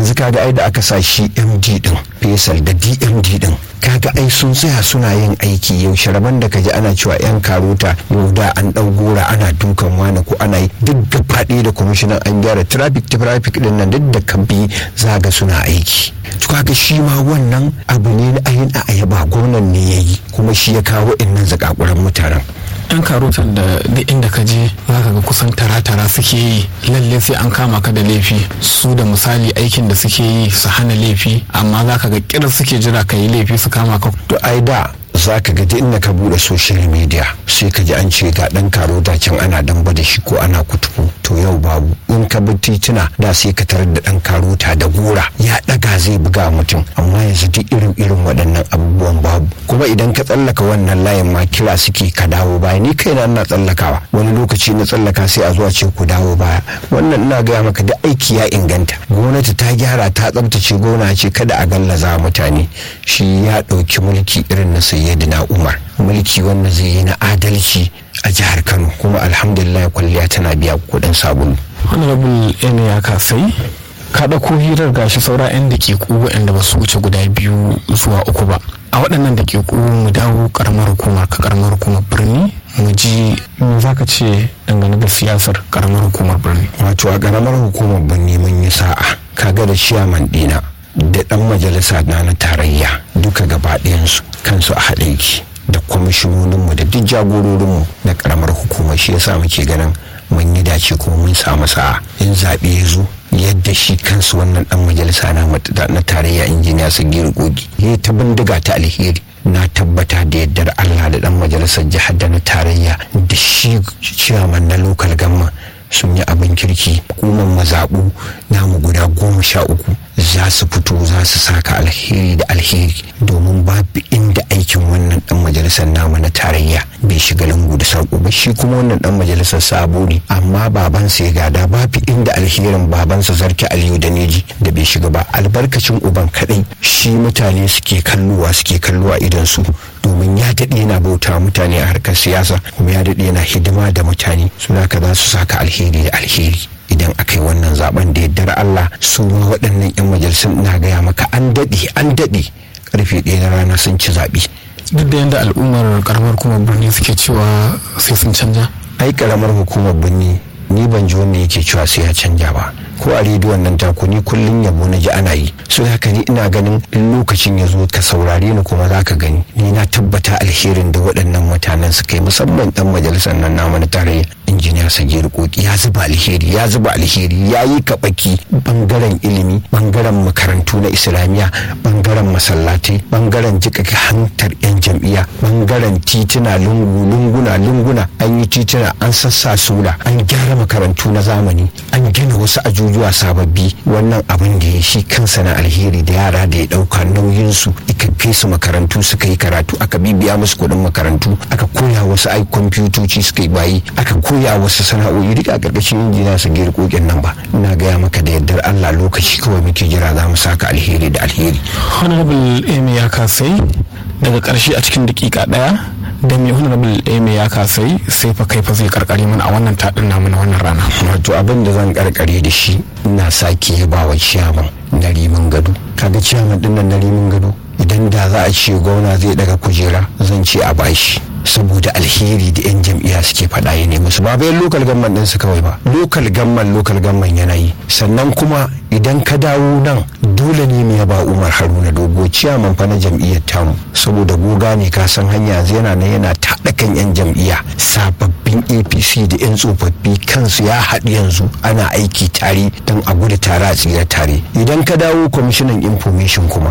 yanzu kaga ai da aka sa shi md din fesal da dmd din kaga ai sun tsaya suna yin aiki yau sharaban da kaji ana cewa yan karota yau da an dau gora ana dukan wani ko ana yi duk gabaɗe da kwamishinan an gyara traffic traffic din nan duk da kabi zaga suna aiki to kaga shi ma wannan abu ne na ayin a ayaba gwamnan ne ya yi kuma shi ya kawo innan zakakuran mutanen yan karotan da duk inda ka je za ka ga kusan tara-tara suke yi lalle sai an kama ka da laifi su da misali aikin da suke yi su hana laifi amma za ka ga kirar suke jira ka yi laifi su kama ka to ai da za ka ga inda ka bude social media sai ka ji an ce ga dan karota can ana damba da shi ko ana kutubu to yau babu in ka bi tituna da sai ka tarar da dan karota da gora ya daga zai buga mutum amma yanzu duk irin irin waɗannan abubuwan babu kuma idan ka tsallaka wannan layin ma kira suke ka dawo baya ni kaina ina tsallakawa wani lokaci na tsallaka sai a zuwa ce ku dawo baya wannan ina gaya maka da aiki ya inganta gwamnati ta gyara ta tsabtace gona ce kada a gallaza mutane shi ya ɗauki mulki irin na sayyidina umar mulki wanda zai yi na adalci a jihar kano kuma alhamdulillah kwalliya tana biya kuɗin sabulu honorable ene ya kasai ka ɗauko hirar gashi saura 'yan daƙiƙu waɗanda ba su wuce guda biyu zuwa uku ba a waɗannan daƙiƙu mu dawo ƙaramar hukumar ka ƙaramar hukumar birni mu ji me za ka ce dangane da siyasar ƙaramar hukumar birni wato a ƙaramar hukumar birni mun yi sa'a kaga da ciyaman ɗina da ɗan majalisa na na tarayya duka gaba ɗayansu kansu a haɗe ki da kwamishinoninmu da duk jagororinmu na ƙaramar hukumar shi yasa muke ganin mun yi dace kuma mun samu sa'a in zaɓe ya zo yadda shi kansu wannan dan majalisa na tarayya injiniya sagir gogi ya ta bindiga ta alheri na tabbata da yaddar allah da dan majalisar jihar da na tarayya da shi ciyaman na lokal gamma sun yi abin kirki hukumar mazaɓu namu guda goma sha uku za su fito za su saka alheri da alheri domin babu inda aikin wannan dan majalisar namu na tarayya bai shiga lungu da sarko ba shi kuma wannan dan majalisar sabo ne amma babansa ya gada babu inda alherin babansa zarki aliyu da neji da bai shiga ba albarkacin uban kadai shi mutane suke kalluwa suke kalluwa idan su domin ya daɗe yana bauta mutane a harkar siyasa kuma ya daɗe yana hidima da mutane suna ka za su saka alheri da alheri idan aka yi wannan zaben da yaddar Allah su ma waɗannan 'yan majalisun ina gaya maka an daɗe an daɗe karfe ɗaya na rana sun ci zaɓe. duk da yadda al'ummar karamar hukumar birni suke cewa sai sun canja ai karamar hukumar birni ni ban ji wanda yake cewa sai ya canja ba ko a rediyon nan taku ni kullum yabo na ji ana yi so haka ni ina ganin in lokacin ya zo ka saurare ni kuma za ka gani ni na tabbata alherin da waɗannan mutanen suka yi musamman dan majalisar nan namu na tarayya injiniya sagir koki ya zuba alheri ya zuba alheri ya yi kaɓaki bangaren ilimi bangaren makarantu na islamiyya bangaren masallatai bangaren jika hantar yan jam'iyya bangaren tituna lungu lunguna lunguna an yi tituna an sassa sula an gyara makarantu na zamani an gina wasu ajujuwa sababbi wannan abin da ya shi kansa na alheri da yara da ya dauka nauyinsu ika kai su makarantu suka yi karatu aka bibiya musu kuɗin makarantu aka koya wasu ai kwamfutoci suka yi bayi aka koya wasu sana'o'i duka a ƙarƙashin injiniya su gera kokin nan ba ina gaya maka da yardar Allah lokaci kawai muke jira za mu saka alheri da alheri. honorable amy ya kasai daga ƙarshe a cikin dakika ɗaya da mai honorable amy ya kasai sai fa kai fa zai karkare mana a wannan taɗin namu na wannan rana wato abin da zan karkare da shi ina sake yaba wa ciyaman na rimin gado kaga ciyaman din nan na rimin gado idan da za a ce gwamna zai daga kujera zan ce a bashi saboda alheri da 'yan jam'iyya suke faɗa ya nemi su ba bayan lokal gamman ɗinsu kawai ba lokal gamman lokal gamman yana yi sannan kuma idan ka dawo nan dole ne mu yaba umar haruna dogo ciyaman fa na jam'iyyar tamu saboda goga ne ka san hanya yanzu yana nan yana taɗa kan 'yan jam'iyya sababbin apc da 'yan tsofaffi kansu ya haɗu yanzu ana aiki tare don a gudu tare a tsira tare idan ka dawo kwamishinan information kuma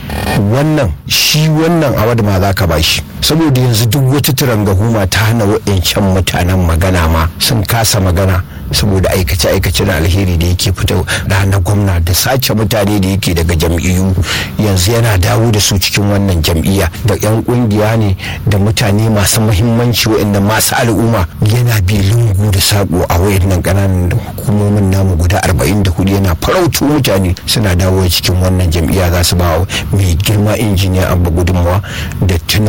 wannan shi wannan awad ma za ka bashi saboda yanzu duk wata turangahuma ta hana wa'ancan mutanen magana ma sun kasa magana saboda aikace-aikace na alheri da yake fita ranar gwamna da sace mutane da yake daga jam'iyyu yanzu yana dawo da su cikin wannan jam'iyya da 'yan kungiya ne da mutane masu mahimmanci wa'anda masu al'umma yana bi lungu da sako a wayannan ƙananan hukumomin namu guda 44 yana farautu mutane suna dawo cikin wannan jam'iyya za su ba mai girma injiniya abba gudunmawa da tinubu da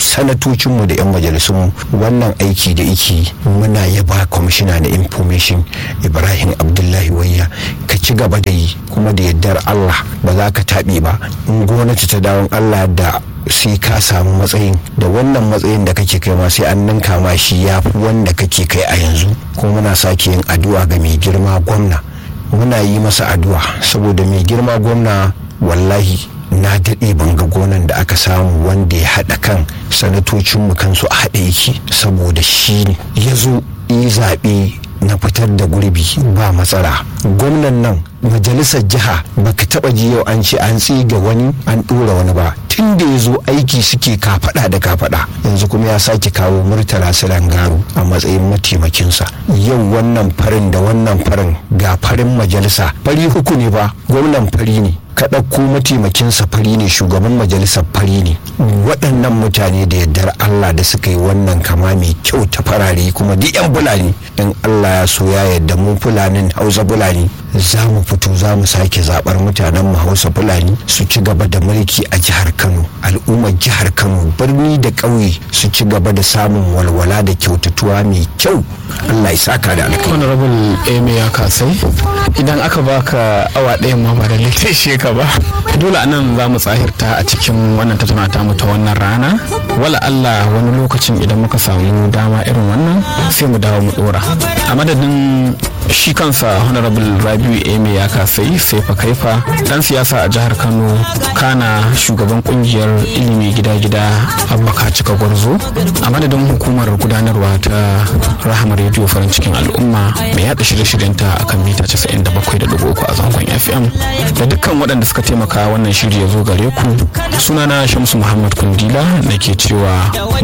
sanatocinmu da 'yan majalisunmu wannan aiki da iki muna yaba kwamishina na information ibrahim abdullahi wayya ka ci gaba da yi kuma da yardar allah ba za ka taɓe ba in gwamnati ta dawon allah da sai ka samu matsayin da wannan matsayin da kake kai ma sai an ninka ma shi ya fi wanda kake kai a yanzu kuma muna sake yin addu'a ga mai girma gwamna muna yi masa addu'a saboda mai girma gwamna wallahi na daɗe ban ga gonan da aka samu wanda ya haɗa kan sanatocinmu kansu a haɗe yake saboda shi ne ya zo yi zaɓe na fitar da gurbi ba matsala gwamnan nan majalisar jiha baka taba ji yau an ce an tsiga wani an ɗora wani ba tun da ya zo aiki suke kafaɗa da kafaɗa yanzu kuma ya sake kawo murtala garu a matsayin mataimakinsa yau wannan farin da wannan farin ga farin majalisa fari uku ne ba gwamnan fari ne ka ɗauko mataimakinsa fari ne shugaban majalisar fari ne waɗannan mutane da yardar Allah da suka yi wannan kama mai kyau ta farare kuma duk 'yan fulani in Allah ya so ya yarda mu fulanin hausa fulani za mu fito za mu sake zaɓar mutanen mu hausa fulani su ci gaba da mulki a jihar Kano al'ummar jihar Kano birni da ƙauye su ci gaba da samun walwala da kyautatuwa mai kyau Allah ya saka da alkai honorable eme ya kasai idan aka baka awa ɗaya ma ba da littashe ka ba dole a nan za mu tsahirta a cikin wannan tattauna ta mu ta wannan rana wala Allah wani lokacin idan muka samu dama irin wannan sai mu dawo mu dora a madadin shi kansa honorable rabiu eme ya kasai sai fa kaifa dan siyasa a jihar kano kana shugaban kungiyar ilimi gida-gida abubakar cika gwarzo a madadin hukumar gudanarwa ta rahama rediyo farin cikin al'umma mai yada shirye-shiryenta akan mita 97.3 a zangon fm da dukkan waɗanda suka taimaka wannan shiri ya zo gare ku sunana shamsu muhammad kundila nake cewa